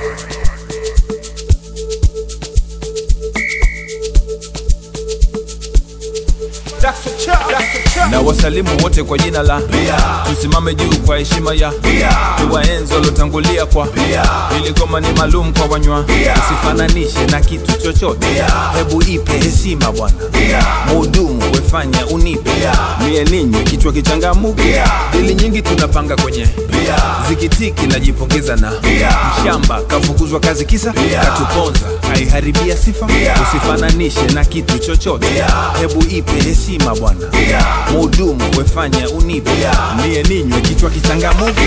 na wasalimu wote kwa jina la tusimame juu kwa heshima ya tuwaenzi waliotangulia kwa ili goma ni maalum kwa wanywa usifananishe na kitu chochote hebu ipe heshima bwana muhudumu wefanya unipe mie ninywe kichwa kichangamuke dili nyingi tunapanga kwenye zikitiki najipongeza na mshamba kafukuzwa kazi kisa katuponza haiharibia sifa usifananishe na kitu chochote hebu ipe heshima bwana muhudumu wefanya unipe mie ninywe kichwa kichangamuke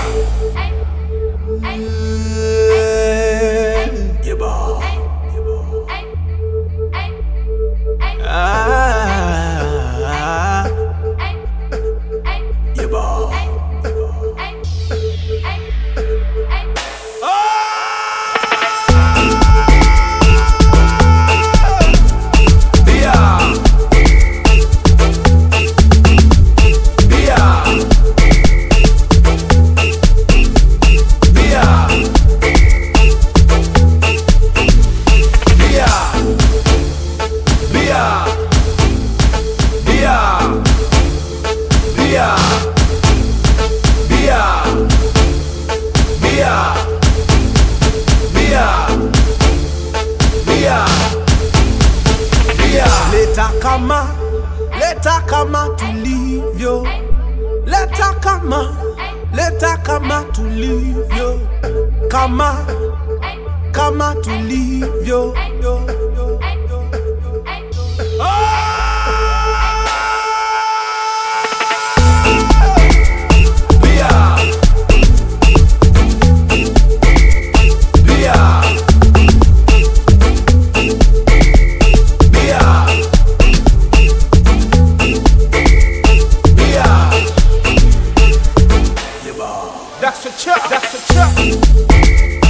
Yeba. Ah. Yeba. Leta kama, leta kama tulivyo, leta kama, leta kama tulivyo, kama, kama tulivyo. yo, yo, yo. That's a chop. That's a chop.